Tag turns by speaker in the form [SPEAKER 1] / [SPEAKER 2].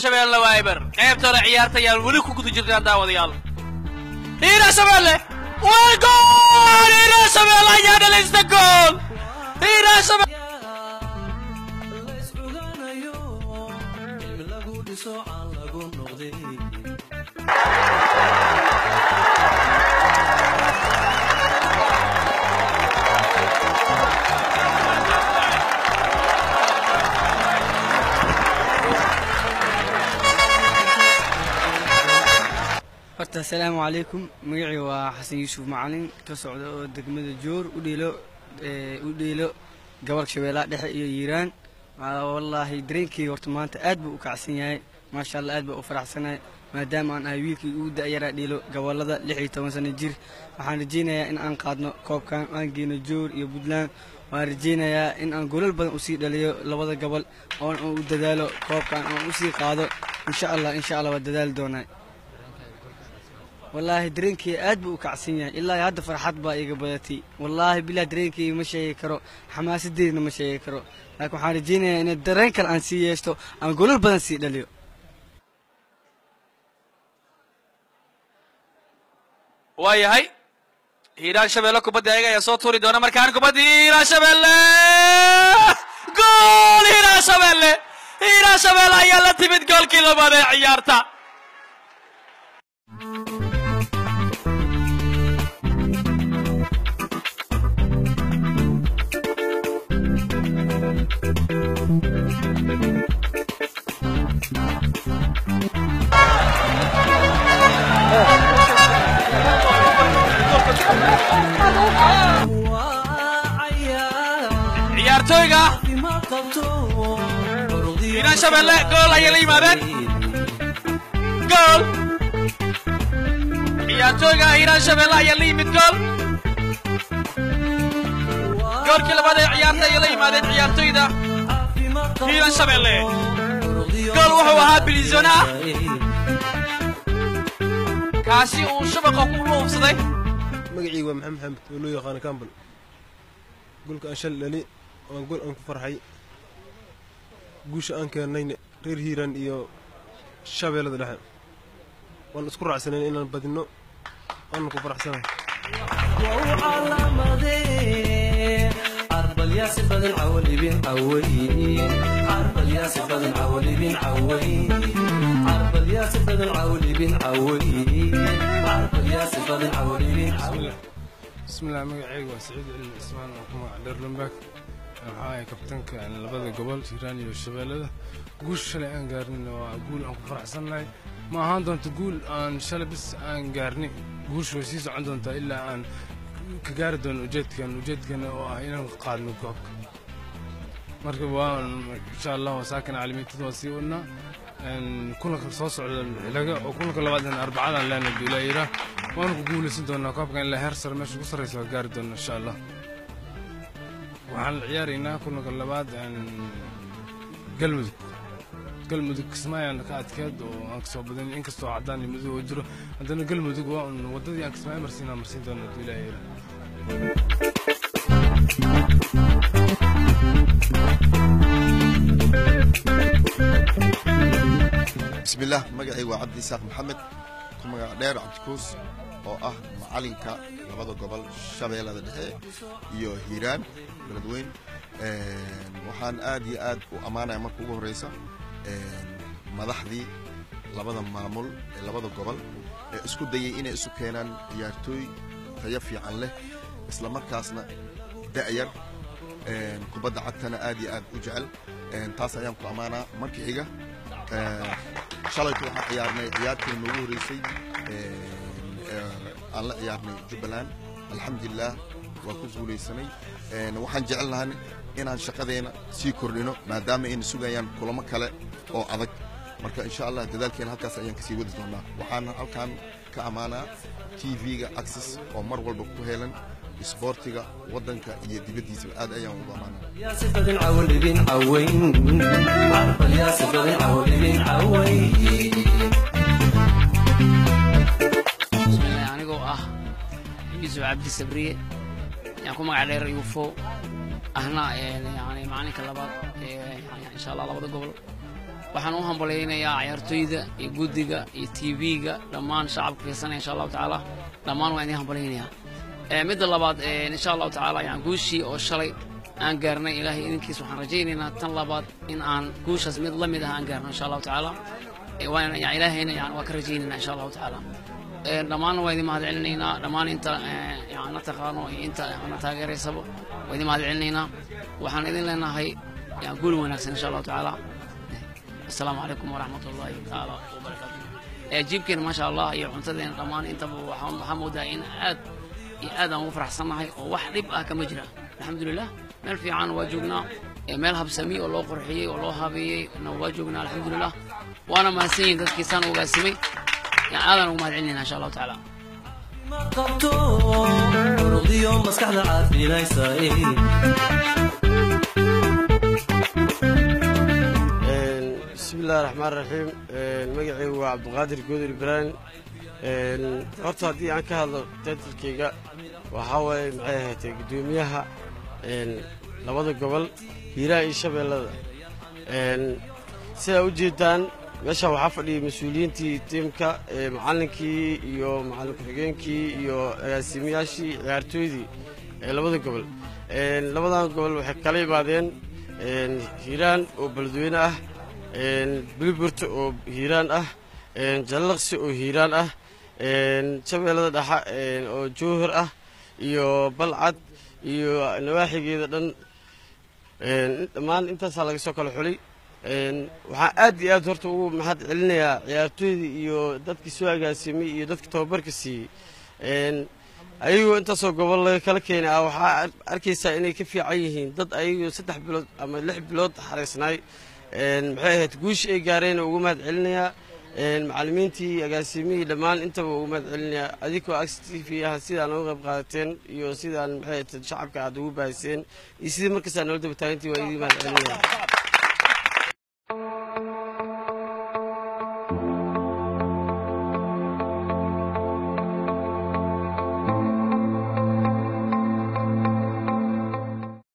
[SPEAKER 1] shabeelle waa eber qaybta hore ciyaarta ayaan weli ku guda jirnaa daawadayaal hiiraan shabeelle waa gool hiiraan shabeelle ayaa dhalista gool hiiraan shabeelle
[SPEAKER 2] horta asalaamu calaykum magacii waa xasan yuusuf macalin ka socda oo degmada joor u dheelo ee, u dheelo gobolka shabeellaha dhexe iyo hiiraan Waa wallaahi dareenkii horta maanta aad buu u kacsan yahay maasha allah aad baa u faraxsanahay maadaama aan ahay wiilkii ugu da'yaraa dheelo gobolada lix iyo toban sano jir waxaan rajaynayaa in aan qaadno koobkan aan geyno joor iyo puntland waan rajaynayaa in aan golal badan usii dhaliyo labada gobol oon u dadaalo koobkan oon usii qaado insha allah insha allah waa dadaali doonaa wallaahi dareenkii aad buu u kacsan yahay ilaa iyo hadda farxad baa iga badatay wallaahi bilah dareenkii ma sheegi karo xamaasadeedna ma sheegi karo laakiin waxaan rajaynayaa in dareen kale aan sii yeeshto aan golal badan sii dhaliyo
[SPEAKER 1] waa yahay hiiraan shabeelle kubadda ayaga ayaa soo tuuri doona markaan kubaddii hiiraan shabeelle gool hiiraan shabeelle hiiraan shabeelle ayaa la timid goolkii labaad ee ciyaarta ciyaartooyga hiiraan shabeelle gool ayay la yimaadeen gool ciyaartooyga hiiraan shabeelle ayaa la yimid gool goolkii labaad ee ciyaarta ayay la yimaadeen ciyaartooyda hiiraan shabeelle gool wuxuu ahaa bilizona ah kaasi uu shabaqa ku luubsaday
[SPEAKER 3] magacii waa maxamed maxamed oo loo yaqaano kambal golka aan shal dhali waan gol aan ku farxay guusha aan keennayna reer hiiraan iyo shabeellada dhexe waan isku raacsanayn inaan badinno waanan ku faraxsanahay
[SPEAKER 4] bismillaah magacayga waa saciid celi cismaan oo ku magac dheer lumbaag waxaa ahay kabtanka labada gobol hiiraan iyo shabeellada guusha shalay aan gaarnin waa guul aan ku faraxsannahay ma ahaan doonto guul aan shalay bis aan gaarni guusha way sii socon doontaa ilaa aan ka gaari doono ujeedkan ujeedkana oo ah inaan qaadno koobka marka waan insha allah waa saakan caalamiintada waa sii wadnaa kulanka soo socda xilaga oo kulanka labaad in arbacadaan leenahay bilaayira waanu ku guulaysan doonaa koobkan ilaa heer sare meesha ugu sarreysa waa gaari doona insha allah waxaan la ciyaaraynaa kulanka labaad galmudug galmudug kismaayaan ka adkeed oo aan kasoo badan inkastoo caddaan iyo madow oo jiro haddana galmudug waa un waddadii aan kismaayo marsiinaa marsiin doona bilaayira
[SPEAKER 5] bismillaah magacaygu waa cabdi isaaq maxamed ku magac dheer cabdikuus oo ah macalinka labada gobol shabeellada dhexe iyo hiiraan beledweyn waxaan aad iyo aad u ammaanaya marka ugu horreysa madaxdii labada maamul ee labada gobol ee isku dayay inay isu keenaan ciyaartooy tayo fiican leh isla markaasna da'yar kubadda cagtana aad iyo aad u jecel taas ayaan ku ammaanaa marka xiga shalaytu waxaan ciyaarnay ciyaartii noogu horreysay aan la ciyaarnay jubbaland alxamdulilah waa ku guulaysanay waxaan jecel lahan inaan shaqadeena sii kordhino maadaama ayna sugayaan kulamo kale oo adag marka insha allah dadaalkeena halkaas ayaan kasii wadi doonaa waxaan halkan ka ammaanaa tv-ga access oo mar walba ku helan isboortiga waddanka iyo dibaddiisaba aad ayaan ugu ammaanaa
[SPEAKER 6] bismillaah anigoo ah yuusuf cabdi sabriye yaan ku magac dheer yuufo ahna yani macalinka labaad ee yani insha allah labada gobol waxaan u hambalyaynayaa ciyaartooyda iyo guddiga iyo tv-ga dhammaan shacabka fiirsanaya insha allahu tacaala dhammaan waan idin hambalyaynayaa Eh, midda labaad eh, insha allahu tacaala yani guushii oo shalay aan gaarnay ilaahay idinkiis waxaan rajaynaynaa tan labaad in aan guushaas mid la mid ah aan gaarno insha allahu tacaala Eh, waan yani ilaahayna yani waa ka rajaynaynaa insha allahu tacaala Eh, dhammaanna waa idin mahad celinaynaa dhammaan inta eh, yani na taqaano iyo inta na taageeraysaba waa idin mahad celinaynaa waxaan idin leenahay yani guul wanaagsan insha allahu tacaala السلام عليكم ورحمة الله تعالى وبركاته جيبكين ما شاء الله iyo cuntadeena dhammaan intaba waxaan waxaan moodaa in aad iyo aad aan ugu faraxsannahay oo wax dhib ah kama jira alxamdulilah meel fiican waa joognaa ee meel habsami oo loo qurxiyey oo loo habeeyey na waa joognaa alxamdulilah waana mahadsan yihin dadkiisaan ogaasimay yani aadaan ugu mahad celinayna insha allahu tacaala
[SPEAKER 7] qabto muruqdiyo maskaxda caafimaadaysa
[SPEAKER 8] bismillahi raxmaan raxiim magacaygu waa cabdiqaadir goodir ibraahim horta haddii aan ka hadlo taytalkayga waxaa waaye maxay ahaatay guddoomiyaha labada gobol hiiraha iyo shabeellada sidaa u jeedaan meesha waxaa fadhiyay mas-uuliyiintii tiimka macallinkii iyo macallin ku-xigeenkii iyo agaasimayaashii ciyaartooydii ee labada gobol labadan gobol waxay kala yimaadeen hiiraan oo beledweyne ah biliburta oo hiiraan ah jallaqsi oo hiiraan ah shabeellada dhexa oo jowhar ah iyo balcad iyo nawaaxigeeda dhan dhammaan intaasaa laga soo kala xulay waxaan aad iyo aad horta ugu mahad celinayaa ciyaartooydii iyo dadkii soo agaasimay iyo dadkii tababarka siiyey ayagoo intaasoo gobol laga kala keenay ah waxaa arkaysaa inay ka fiican yihiin dad ayagoo saddex bilood ama lix bilood xaraysnaay maxay ahayd guushi ay gaareen ugu mahad celinayaa macallimiintii agaasimihii dhammaan intaba ugu mahad celinayaa adigoo actifiyaha sidaan uga qayb qaadateen iyo sidaan maxay ahayd shacabka aad ugu bahiseen iyo sidii markastaa noola daba taagantii waa idii mahad celinaya